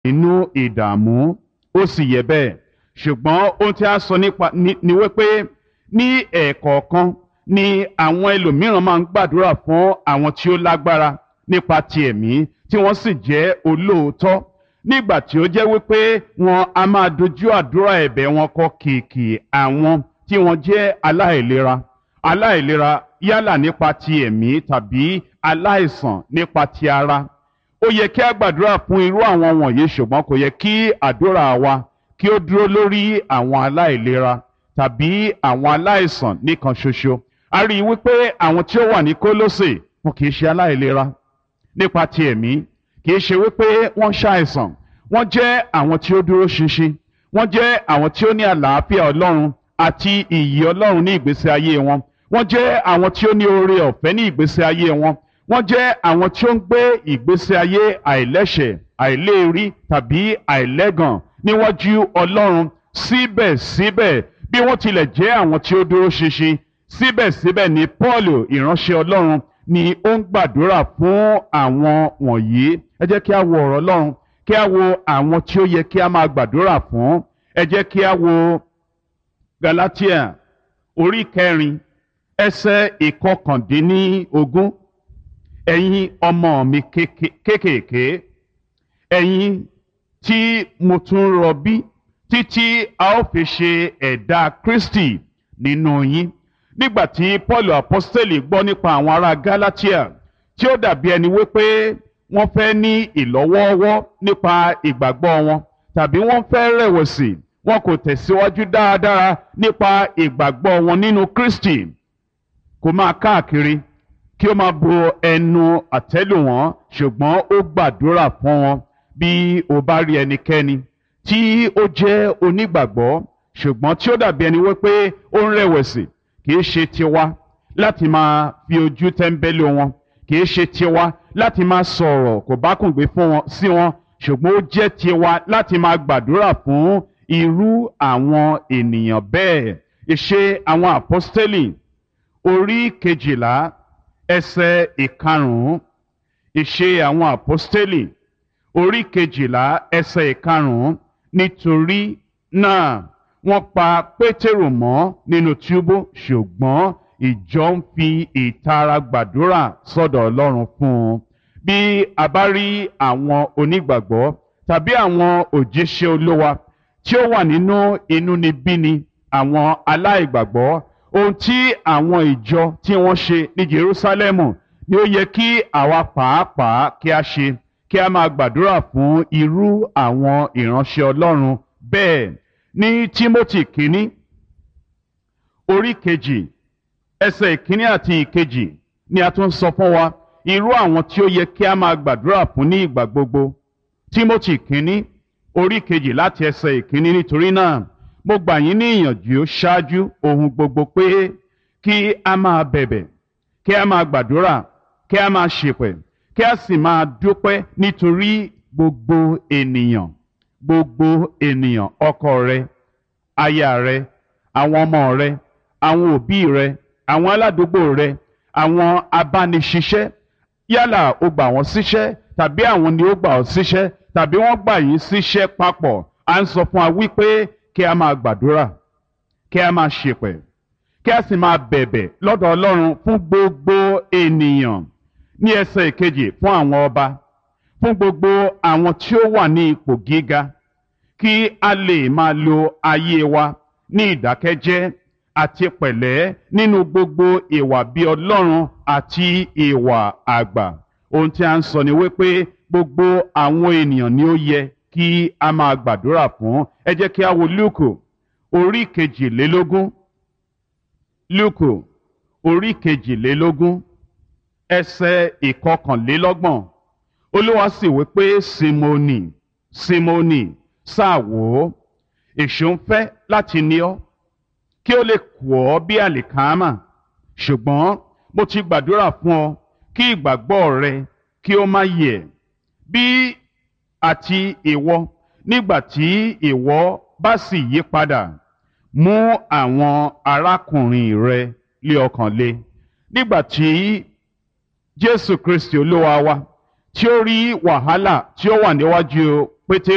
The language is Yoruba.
nínú ìdààmú ó sì yẹ bẹ́ẹ̀ ṣùgbọ́n ohun tí a sọ nípa ni wípé ní ẹ̀ẹ̀kọ̀ọ̀kan ni àwọn ẹlòmíràn máa ń gbàdúrà fún àwọn tí ó lágbára nípa ti ẹ̀mí tí wọ́n sì jẹ́ olóòótọ́ nígbà tí ó jẹ́ wípé wọn a máa dojú àdúrà ẹ̀bẹ̀ wọn kọ kìkì àwọn tí wọ́n jẹ́ aláìlera aláìlera yálà nípa ti ẹ̀mí tàbí aláìsàn nípa ti ara ó yẹ kí a gbàdúrà fún irú àwọn wọ̀nyí ṣùgbọ́n kò yẹ kí àdúrà wa kí ó dúró lórí àwọn aláìlera tàbí àwọn aláìsàn nìkan ṣoṣo a rí i wípé àwọn tí ó wà ní Kólósè wọn kì í ṣe aláìlera nípa ti ẹ̀mí kì í ṣe wípé wọ́n ṣàìsàn wọ́n jẹ́ àwọn tí ó dúró ṣinṣin wọ́n jẹ́ àwọn tí ó ní àlàáfíà Ọlọ́run àti ìyì Ọlọ́run ní ìgbésí ayé wọn wọ́n jẹ́ àwọn tí ó ní oore ọ̀fẹ́ ní ìgbésí ayé wọn wọ́n jẹ́ àwọn tí ó ń gbé ìgbésí ayé àìlẹ́ṣẹ̀ àìléèrí tàbí àìlẹ́gàn níwájú Ọlọ́run síbẹ̀síbẹ̀ bí wọ́n tilẹ̀ jẹ́ àwọn tí ó dúró ṣinṣin síbẹ̀síbẹ̀ ni Paul ìránṣẹ́ Ọlọ́run ni ó ń gbàdúrà fún àwọn wọ̀nyí ẹ jẹ́ kí a wo ọ̀rọ̀ Ọlọ́run kí a wo àwọn tí ó yẹ kí a máa gbàdúrà fún ẹ jẹ́ kí a wo Galatia orí kẹrin ẹsẹ̀ ìkọkàndínlógún ẹ̀yin ọmọ mi kéékèèké ẹ̀yin tí mo tún rọbí títí a ó fi ṣe ẹ̀dá Kristi nínú yín nígbà tí Paul apostoli gbọ́ nípa àwọn ará Galatia tí ó dàbí ẹni wípé wọ́n fẹ́ ní ìlọ́wọ́ọ́wọ́ nípa ìgbàgbọ́ wọn tàbí wọ́n fẹ́ rẹ̀wẹ̀sì wọn kò tẹ̀síwájú dáadáa nípa ìgbàgbọ́ wọn nínú Kristi kò máa káàkiri kí ó máa bo ẹnu àtẹ́lù wọn ṣùgbọ́n ó gbàdúrà fún wọn bí o bá rí ẹnikẹ́ni tí ó jẹ́ onígbàgbọ́ ṣùgbọ́n tí ó dàbí ẹni wípé ó ń rẹ̀wẹ̀sì kì í ṣe tiwa láti máa fi ojú tẹ́ńbẹ́lú wọn kì í ṣe tiwa láti máa sọ̀rọ̀ kò bá kùn gbé fún wọn sí wọn ṣùgbọ́n ó jẹ́ tiwa láti máa gbàdúrà fún irú àwọn ènìyàn bẹ́ẹ̀ ìṣe àwọn àpọ́stélì orí kejìlá ẹsẹ̀ ìkarùn-ún ìṣe àwọn àpọ́stélì orí kejìlá ẹsẹ̀ ìkarùn-ún nítorí náà wọ́n pa pétérù mọ́ nínú túbú ṣùgbọ́n ìjọ ń fi ìtara gbàdúrà sọ́dọ̀ ọlọ́run fún un bí a bá rí àwọn onígbàgbọ́ tàbí àwọn òjíṣẹ́ olówa tí ó wà nínú inúnibíni àwọn aláìgbàgbọ́ ohun tí àwọn ìjọ tí wọ́n ṣe ní Jerúsálẹ́mù ni ó yẹ kí àwa pàápàá kí a ṣe kí a máa gbàdúrà fún irú àwọn ìránṣẹ́ Ọlọ́run bẹ́ẹ̀ ní Tímótì kínní orí kejì ẹsẹ̀ ìkíní àti ìkejì ni a tún sọ fún wa irú àwọn tí ó yẹ kí a máa gbàdúrà fún ní ìgbà gbogbo Tímótì kínní orí kejì láti ẹsẹ̀ ìkíní nítorí náà mo gbà yín ní ìyànjú ṣáájú ohun gbogbo pé kí a máa bẹ̀bẹ̀ kí a máa gbàdúrà kí a máa ṣèpẹ̀ kí a sì máa dúpẹ́ nítorí gbogbo ènìyàn gbogbo ènìyàn ọkọ rẹ aya rẹ àwọn ọmọ rẹ àwọn òbí rẹ àwọn aládùúgbò rẹ àwọn abániṣiṣẹ́ yálà o gbà wọ́n síṣẹ́ tàbí àwọn ni ó gbà ọ́ síṣẹ́ tàbí wọ́n gbà yín síṣẹ́ papọ̀ à ń sọ fún wa wípé kí a máa gbàdúrà kí a máa ṣèpẹ̀ kí a sì máa bẹ̀bẹ̀ lọ́dọ̀ Ọlọ́run fún gbogbo ènìyàn ní ẹsẹ̀ ìkejì fún àwọn ọba fún gbogbo àwọn tí ó wà ní ipò gíga kí a lè máa lo ayé wa ní ìdákẹ́jẹ́ àti pẹ̀lẹ́ nínú gbogbo ìwà bí Ọlọ́run àti ìwà àgbà ohun tí a ń sọ ni wípé gbogbo àwọn ènìyàn ni ó yẹ kí a máa gbàdúrà fún ẹ jẹ́ kí a wo Lúùkù orí kejìlélógún Lúùkù orí kejìlélógún ẹsẹ̀ ìkọkànlélọ́gbọ̀n Olúwa sì wí pé Símónì Símónì sáà wò ó èṣù ń fẹ́ láti ní ọ kí ó lè kù ọ́ bí àlìkámà ṣùgbọ́n mo ti gbàdúrà fún ọ kí ìgbàgbọ́ rẹ kí ó má yẹ̀ bí àti ìwọ nígbà tí ìwọ bá sì yí padà mú àwọn arákùnrin rẹ lé ọkàn le nígbà tí Jésù Kristi Olúwa wa tí ó rí wàhálà tí ó wà níwájú Pétérù